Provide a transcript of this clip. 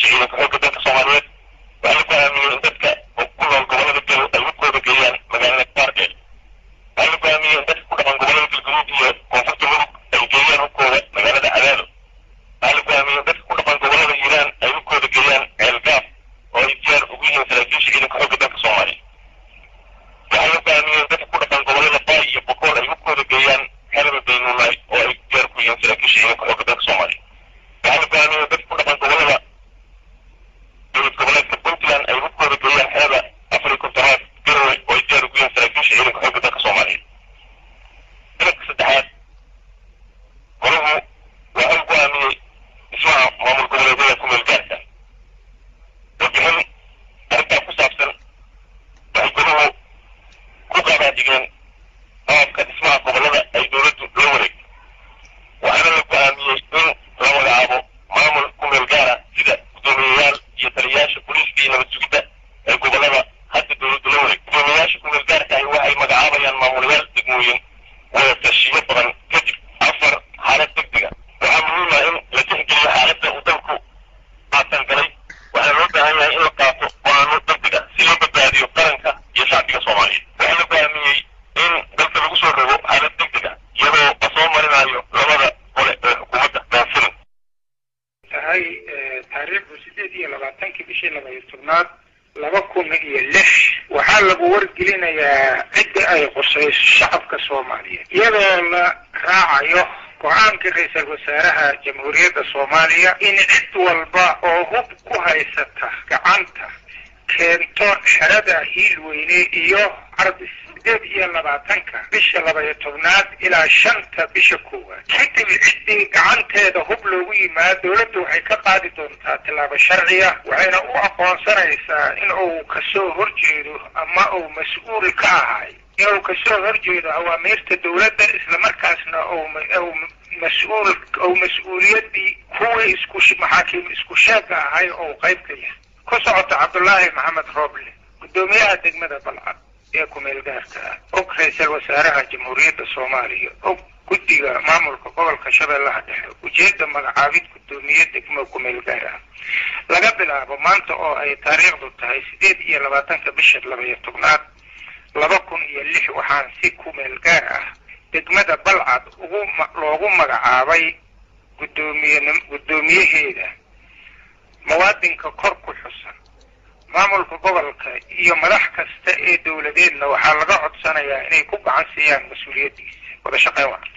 saraakiisha ciidanka xoogga dalka soomaaliyeed waxaa la go'aamiyey in dadka ku nool gobollada gal ay hubkooda geeyaan magaalada baardheer waxaa la go'aamiyey in dadka ku dhaqan gobollada galgaduud iyo koonfurta mudug ay geeyaan hubkooda magaalada cadaado waxaa la go'aamiyey in dadka ku dhaqan gobollada hiiraan ay hubkooda geeyaan ceelgaaf oo ay diyaar ugu yihiin saraakiisha ciidanka xoogga dalka soomaaliya waxaa la go'aamiyey in dadka ku dhaqan gobollada baay iyo bokool ay hubkooda geeyaan xerada daynuunay oo ay diyaar ku yihiin saraakiisha ciidanka xoogga dalka soomaaliya waxaa la go'aamiyey in dadka ku dhaqan gobollada dowlad goboleedka puntland ay hubkooda geeyaan xerada afar iyo kontonaad garowe oo ay diyaar ugu yihiin saraakiisha ciidanka xoogga dalka soomaaliya dalabka saddexaad golahu waxa uu go'aamiyey dhismaha maamul goboleedyada ku meel gaarka warbixin arrintaa ku saabsan waxay golahu ku qaadaadhigeen qaabka dhismaha gobollada ay dowladdu la wareegto waxaana la go'aamiyey in la magacaabo maamul ku meel gaara sida guddoomiyeyaal iyo taliyayaasha booliiska iyo nabad sugidda ee gobollada hadda dowladdu la wareegto guddoomiyeyaasha ku meel gaarka ahi waxay magacaabayaan maamulayaal degmooyin wada tashiyo badan kadib afar xaalad degdega waxaa muhiim ah in la tixgeliyo xaaladda uu dalku qaatan galay waxaa loo baahan yahay in la qaato go'aano degdega si loo badbaadiyo qaranka iyo shacbiga soomaaliyeed waxaa la go'aamiyey in dalka lagu soo rogo xaalad degdega iyadoo la soo marinayo labada gole ee xukuumadda daanfilin tahay taariikhdu sideed iyo labaatankii bishii labaiyo tobnaad laba kun iyo lix waxaa lagu wargelinayaa cidda ay qusayso shacabka soomaaliyeed iyadoo la raacayo go-aanka ra-iisul wasaaraha jamhuuriyadda soomaaliya in cid walba oo hub ku haysata gacanta keento xerada hiilweyne iyo carbis sideed iyo labaatanka bisha labaiyo tobnaad ilaa shanta bisha koowaad kadib ciddii gacanteeda hub loogu yimaado dowladdu waxay ka qaadi doontaa tillaabo sharciya waxayna u aqoonsanaysaa in uu kasoo horjeedo ama uu mas-uul ka ahay inuu kasoo horjeedo awaamiirta dowladda islamarkaasna uu mas-uul ou mas-uuliyaddii kuwii isku maxaakiim isku sheega ahay oo qayb ka yahay ku socota cabdullaahi maxamed rooble guddoomiyaha degmada balcad ee kumeel gaarka ah og ra-iisul wasaaraha jamhuuriyadda soomaaliya og guddiga maamulka gobolka shabeellaha dhexe ujeedda magacaabid guddoomiye degmo kumeel gaar ah laga bilaabo maanta oo ay taariikhdu tahay sideed iyo labaatanka bisha labaiyo tobnaad laba kun iyo lix waxaan si kumeel gaar ah degmada balcad ugu loogu magacaabay guddoomiye guddoomiyaheeda muwaadinka kor ku xusan maamulka gobolka iyo madax kasta ee dowladeedna waxaa laga codsanayaa inay ku gacan siiyaan mas-uuliyaddiisa wada shaqeyn wacan